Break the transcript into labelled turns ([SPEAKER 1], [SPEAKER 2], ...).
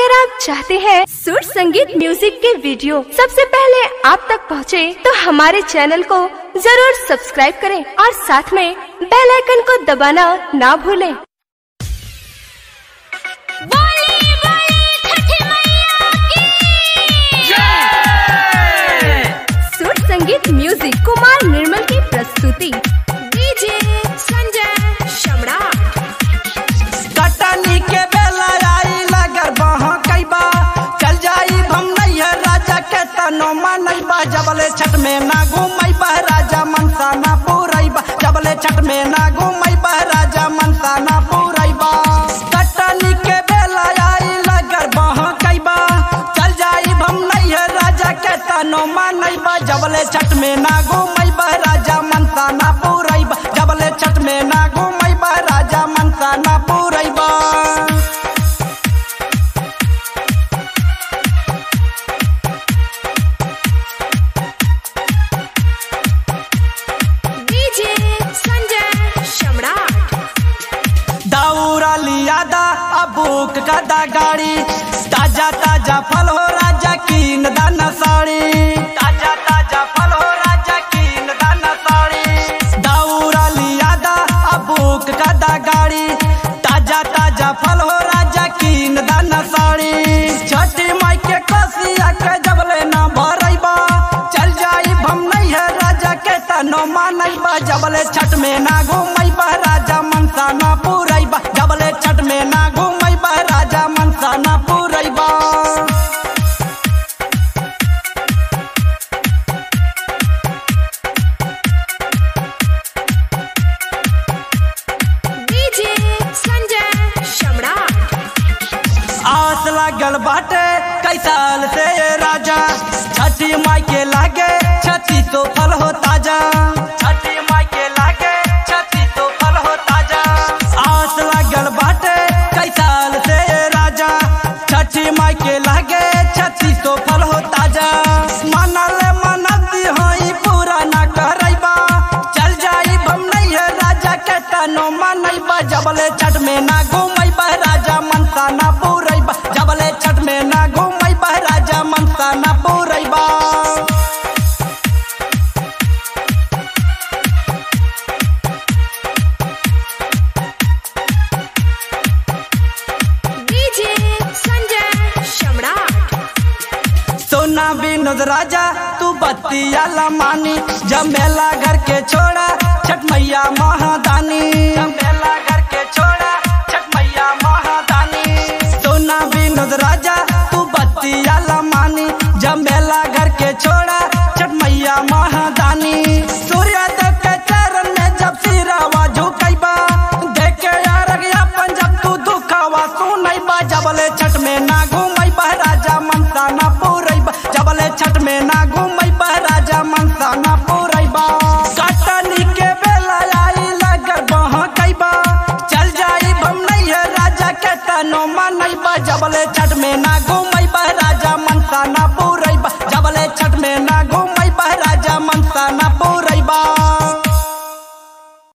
[SPEAKER 1] अगर आप चाहते हैं सुर संगीत म्यूजिक के वीडियो सबसे पहले आप तक पहुंचे, तो हमारे चैनल को जरूर सब्सक्राइब करें और साथ में बेल आइकन को दबाना ना भूलें।
[SPEAKER 2] बोली बोली छठी मैया की
[SPEAKER 1] सुर संगीत म्यूजिक कुमार निर्मल की प्रस्तुति डीजे संजय सम्राट
[SPEAKER 3] कटनी के बेला आई लगर बहा कैबा चल जाई हम नैया राजा के तनो मनैबा जबले छठ में ना घूमैबा राजा मनसा ना पूरैबा जबले छठ में ना घूमैबा राजा मनसा ना पूरैबा कटनी के बेला आई लगर बहा कैबा चल जाई हम नैया राजा के तनो मनैबा जबले छठ में ना घूमैबा राजा मनसा ना पूरैबा जबले छठ में ना घूमैबा राजा मनसा ना पूरैबा
[SPEAKER 1] डीजे संजय सम्राट
[SPEAKER 3] दौरा लियादा अबूक कदा गाड़ी ताजा ताजा फल हो राजा कीन दाना साड़ी ताजा ताजा फल हो राजा कीन दाना साड़ी दौरा लियादा अबूक कदा गाड़ी ताजा ताजा फल हो राजा कीन दाना साड़ी छठी माई के कसिया के जबले ना भरैबा चल जाई हम नहीं है राजा के तनो मानैबा जबले छठ में ना घूमैबा राजा मनसा ना पूरैबा जबले छठ में ना घूमैबा राजा मनसा ना पूरैबा
[SPEAKER 1] डीजे संजय सम्राट
[SPEAKER 3] आस लागल बाटे कई साल से ये राजा छठी माई के लागे छठी तो फल हो ताजा छठी माई के लागे छठी तो फल हो ताजा आस लागल बाटे कई साल से ये राजा छठी माई के लागे छठी तो फल हो ताजा मनल मनती होई पूरा ना करैबा चल जाई हम नहीं है राजा के तनो मनैबा जबले छठ में ना घूमैबा राजा मनसा ना पूरैबा जबले छठ में ना घूमैबा राजा मनसा ना पूरैबा
[SPEAKER 1] डीजे संजय सम्राट
[SPEAKER 3] सोना विनोद राजा तू बत्तिया लमानी जमेला घर के छोड़ा छठ मैया महादानी जमेला घर के छोड़ा छठ मैया महादानी सोना विनोद राजा तू बत्तिया लमानी जमेला घर के छोड़ा छठ मैया महादानी सूर्योदय के चरण में जब सिरावा झुकैबा देखे यार अपन जब तू दुखावा सुनैबा जबले छठ में ना घूमैबा राजा मनसा ना पूरैबा जबले छठ में ना घूमैबा राजा मनसा ना पूरैबा कटनी के बेला आई लगर बहा कैबा चल जाई हम नहीं है राजा के तनो मनैबा जबले छठ में ना घूमैबा राजा मन